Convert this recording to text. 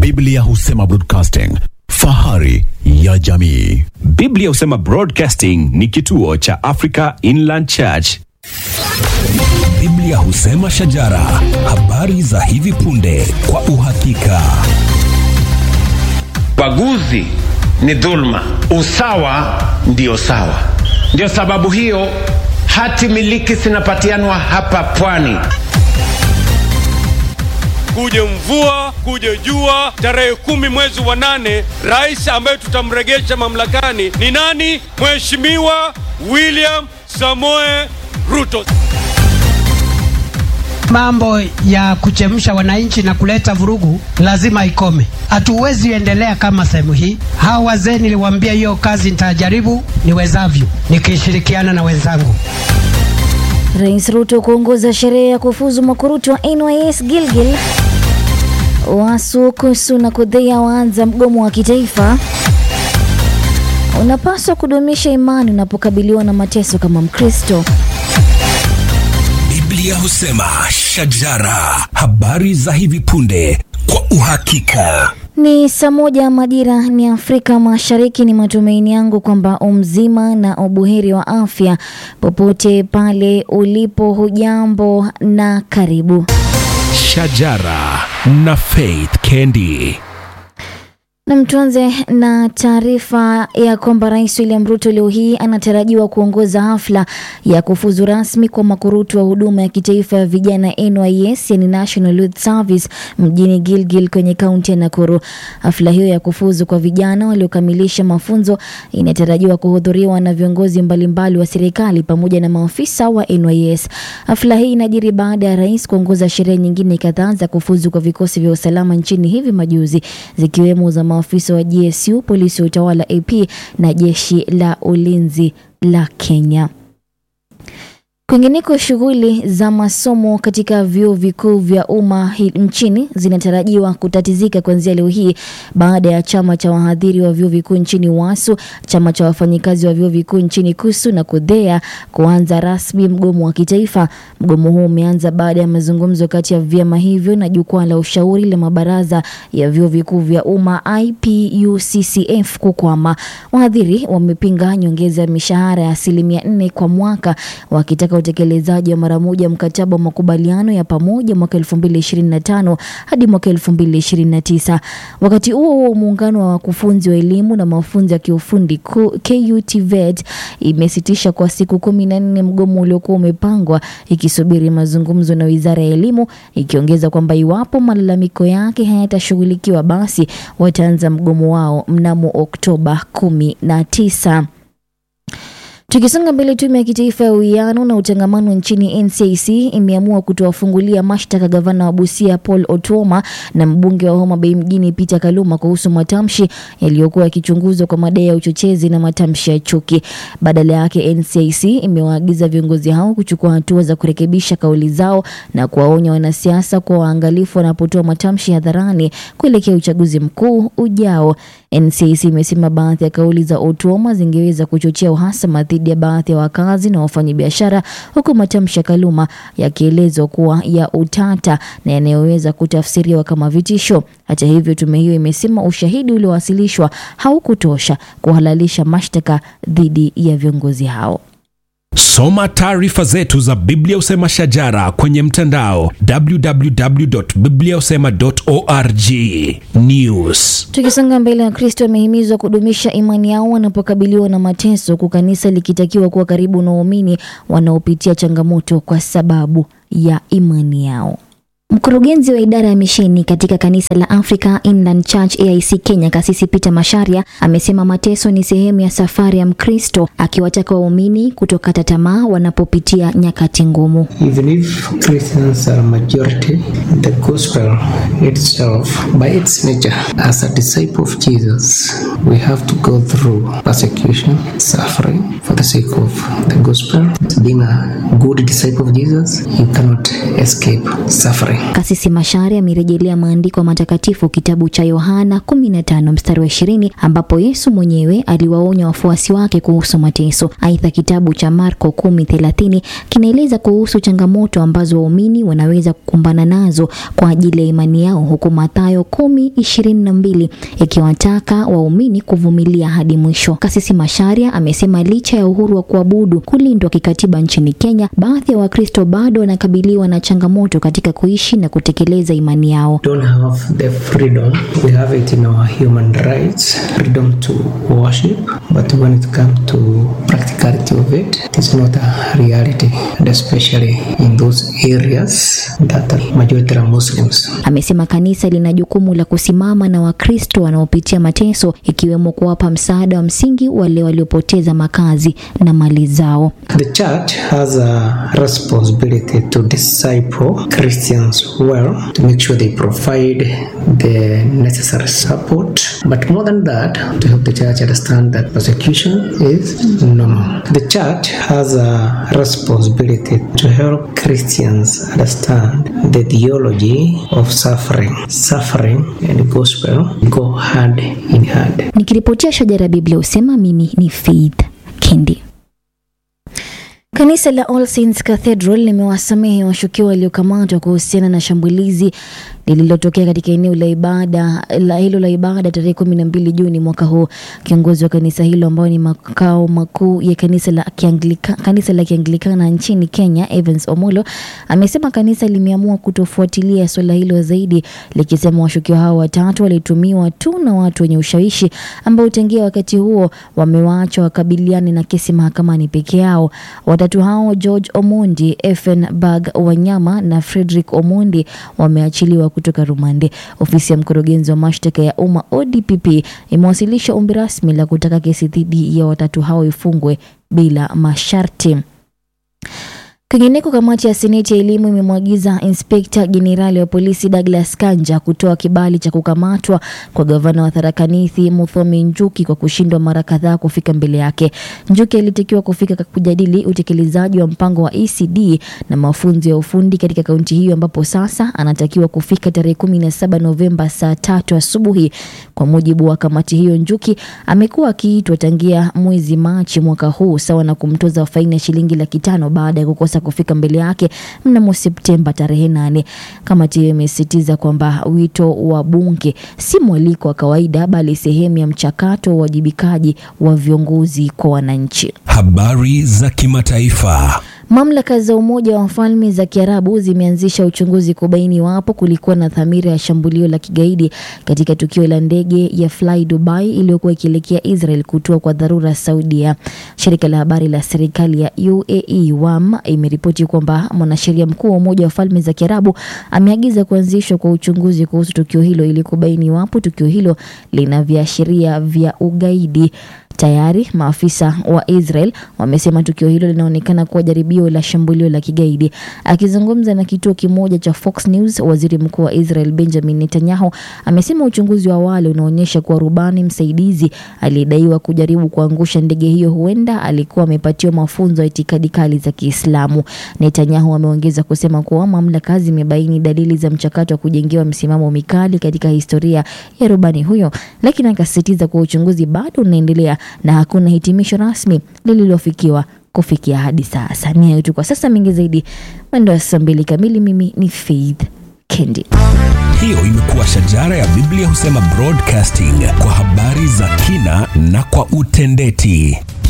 Biblia husema broadcasting, fahari ya jamii. Biblia husema Broadcasting ni kituo cha Africa Inland Church. Biblia husema shajara, habari za hivi punde kwa uhakika. Ubaguzi ni dhulma, usawa ndio sawa. Ndio sababu hiyo hati miliki zinapatianwa hapa pwani. kuje mvua kuje jua, tarehe kumi mwezi wa nane, rais ambaye tutamregesha mamlakani ni nani? Mheshimiwa William Samoe Ruto. Mambo ya kuchemsha wananchi na kuleta vurugu lazima ikome. Hatuwezi endelea kama sehemu hii. Hawa wazee niliwaambia hiyo kazi nitajaribu niwezavyo, nikishirikiana na wenzangu. Rais Ruto kuongoza sherehe ya kufuzu makurutu wa NYS Gilgil. Wasu, Kusu na Kudhea waanza mgomo wa kitaifa. Unapaswa kudumisha imani unapokabiliwa na mateso kama Mkristo. Biblia husema shajara, habari za hivi punde kwa uhakika. Ni saa moja majira ni Afrika Mashariki. Ni matumaini yangu kwamba umzima na ubuheri wa afya popote pale ulipo. Hujambo na karibu. Shajara na Faith Kendi. Nam, tuanze na taarifa ya kwamba Rais William Ruto leo hii anatarajiwa kuongoza hafla ya kufuzu rasmi kwa makurutu wa huduma ya kitaifa ya vijana NYS, yani National Youth Service mjini Gilgil kwenye kaunti ya Nakuru. Hafla hiyo ya kufuzu kwa vijana waliokamilisha mafunzo inatarajiwa kuhudhuriwa na viongozi mbalimbali wa serikali pamoja na maafisa wa NYS. Hafla hii inajiri baada ya rais kuongoza sherehe nyingine kadhaa za kufuzu kwa vikosi vya usalama nchini hivi majuzi zikiwemo za maafisa wa GSU, polisi wa utawala AP na jeshi la ulinzi la Kenya. Kwingineko, shughuli za masomo katika vyuo vikuu vya umma hi- nchini zinatarajiwa kutatizika kuanzia leo hii baada ya chama cha wahadhiri wa vyuo vikuu nchini WASU, chama cha wafanyikazi wa vyuo vikuu nchini KUSU na KUDHEA kuanza rasmi mgomo wa kitaifa. Mgomo huu umeanza baada ya mazungumzo kati ya vyama hivyo na jukwaa la ushauri la mabaraza ya vyuo vikuu vya umma IPUCCF kukwama. Wahadhiri wamepinga nyongeza ya mishahara ya asilimia nne kwa mwaka wakitaka utekelezaji wa mara moja mkataba wa makubaliano ya pamoja mwaka 2025 hadi mwaka 2029. Wakati huo huo, muungano wa wakufunzi wa elimu na mafunzo ya kiufundi ku- KUTVET imesitisha kwa siku kumi na nne mgomo uliokuwa umepangwa ikisubiri mazungumzo na wizara ya elimu, ikiongeza kwamba iwapo malalamiko yake hayatashughulikiwa basi wataanza mgomo wao mnamo Oktoba 19. Tukisonga mbele, tume ya kitaifa ya uwiano na utangamano nchini NCIC imeamua kutowafungulia mashtaka gavana wa Busia Paul Otuoma na mbunge wa Homa Bay mjini Peter Kaluma kuhusu matamshi yaliyokuwa yakichunguzwa kwa madai ya uchochezi na matamshi ya chuki. Badala yake, NCIC imewaagiza viongozi hao kuchukua hatua za kurekebisha kauli zao na kuwaonya wanasiasa kuwa waangalifu wanapotoa matamshi hadharani kuelekea uchaguzi mkuu ujao. NCIC imesema baadhi ya kauli za Otuoma zingeweza kuchochea uhasama dhidi ya baadhi ya wakazi na wafanyabiashara, huku matamshi ya Kaluma yakielezwa kuwa ya utata na yanayoweza kutafsiriwa kama vitisho. Hata hivyo, tume hiyo imesema ushahidi uliowasilishwa haukutosha kuhalalisha mashtaka dhidi ya viongozi hao. Soma taarifa zetu za Biblia Usema Shajara kwenye mtandao www.bibliausema.org. News. Tukisonga mbele, Wakristo wamehimizwa kudumisha imani yao wanapokabiliwa na mateso, huku kanisa likitakiwa kuwa karibu na waumini wanaopitia changamoto kwa sababu ya imani yao. Mkurugenzi wa idara ya misheni katika kanisa la Africa Inland Church AIC Kenya, Kasisi Peter Masharia amesema mateso ni sehemu ya safari ya Mkristo, akiwataka waumini kutokata tamaa wanapopitia nyakati ngumu. Even if Christians are majority, the gospel itself, by its nature, as a disciple of Jesus, we have to go through persecution, suffering for the sake of the gospel. Being a good disciple of Jesus, you cannot escape suffering. Kasisi Mashare amerejelea maandiko matakatifu kitabu cha Yohana 15 mstari wa 20 ambapo Yesu mwenyewe aliwaonya wafuasi wake kuhusu mateso. Aidha, kitabu cha Marko 10:30 kinaeleza kuhusu changamoto ambazo waumini wanaweza kukumbana nazo kwa ajili ya imani yao, huku Mathayo 10:22 ikiwataka waumini kuvumilia hadi mwisho. Kasisi Masharia amesema licha ya uhuru wa kuabudu kulindwa kikatiba nchini Kenya, baadhi ya Wakristo bado wanakabiliwa na changamoto katika kuishi na kutekeleza imani yao. don't have the freedom. We have it in our human rights, freedom to worship, but when it comes to practicality of it, it's not a reality, and especially in those areas that are majority are Muslims. Amesema kanisa lina jukumu la kusimama na Wakristo wanaopitia mateso, ikiwemo kuwapa msaada wa msingi wale waliopoteza makazi na mali zao. The church has a responsibility to disciple Christians well, to make sure they provide the necessary support, but more than that, to help the church understand that persecution is normal. The church has a responsibility to help Christians understand the theology of suffering. Suffering and gospel go hand in hand. Nikiripotia Shajara ya Biblia husema mimi ni Faith Kendi. Kanisa la All Saints Cathedral limewasamehe washukiwa waliokamatwa kuhusiana na shambulizi lililotokea katika eneo la ibada la hilo la ibada tarehe kumi na mbili Juni mwaka huu. Kiongozi wa kanisa hilo ambao ni makao makuu ya kanisa la Kianglika, kanisa la Kianglikana nchini Kenya, Evans Omolo amesema kanisa limeamua kutofuatilia suala hilo zaidi, likisema washukiwa hao watatu walitumiwa tu na watu wenye ushawishi ambao tangia wakati huo wamewaachwa wakabiliane na kesi mahakamani peke yao. Watatu hao George Omondi, Effenberg Wanyama na Frederick Omondi wameachiliwa kutoka rumande. Ofisi ya mkurugenzi wa mashtaka ya umma ODPP imewasilisha ombi rasmi la kutaka kesi dhidi ya watatu hao ifungwe bila masharti. Kwingineko, kamati ya seneti ya elimu imemwagiza inspekta jenerali wa polisi Douglas Kanja kutoa kibali cha kukamatwa kwa gavana wa Tharaka Nithi Muthomi Njuki kwa kushindwa mara kadhaa kufika mbele yake. Njuki alitakiwa kufika kujadili utekelezaji wa mpango wa ECD na mafunzo ya ufundi katika kaunti hiyo, ambapo sasa anatakiwa kufika tarehe kumi na saba Novemba saa tatu asubuhi. Kwa mujibu wa kamati hiyo, Njuki amekuwa akiitwa tangia mwezi Machi mwaka huu, sawa na kumtoza faini ya shilingi laki tano baada ya kukosa kufika mbele yake mnamo Septemba tarehe nane. Kamati hiyo imesisitiza kwamba wito wa bunge si mwaliko wa kawaida, bali sehemu ya mchakato wa uwajibikaji wa viongozi kwa wananchi. Habari za kimataifa. Mamlaka za Umoja wa Falme za Kiarabu zimeanzisha uchunguzi kubaini iwapo kulikuwa na dhamira ya shambulio la kigaidi katika tukio la ndege ya Fly Dubai iliyokuwa ikielekea Israel kutua kwa dharura Saudia. Shirika la habari la serikali ya UAE WAM imeripoti kwamba mwanasheria mkuu wa Umoja wa Falme za Kiarabu ameagiza kuanzishwa kwa uchunguzi kuhusu tukio hilo ili kubaini iwapo tukio hilo lina viashiria vya ugaidi. Tayari maafisa wa Israel wamesema tukio hilo linaonekana kuwa jaribio la shambulio la kigaidi. Akizungumza na kituo kimoja cha Fox News, waziri mkuu wa Israel Benjamin Netanyahu amesema uchunguzi wa awali unaonyesha kuwa rubani msaidizi aliyedaiwa kujaribu kuangusha ndege hiyo huenda alikuwa amepatiwa mafunzo ya itikadi kali za Kiislamu. Netanyahu ameongeza kusema kuwa mamlaka zimebaini dalili za mchakato wa kujengewa msimamo mikali katika historia ya rubani huyo, lakini akasisitiza kuwa uchunguzi bado unaendelea na hakuna hitimisho rasmi lililofikiwa kufikia hadi sasa. Ni hayo tu kwa sasa, mengi zaidi mwendo wa saa mbili kamili. Mimi ni Faith Kendi. Hiyo imekuwa Shajara ya Biblia Husema Broadcasting kwa habari za kina na kwa utendeti.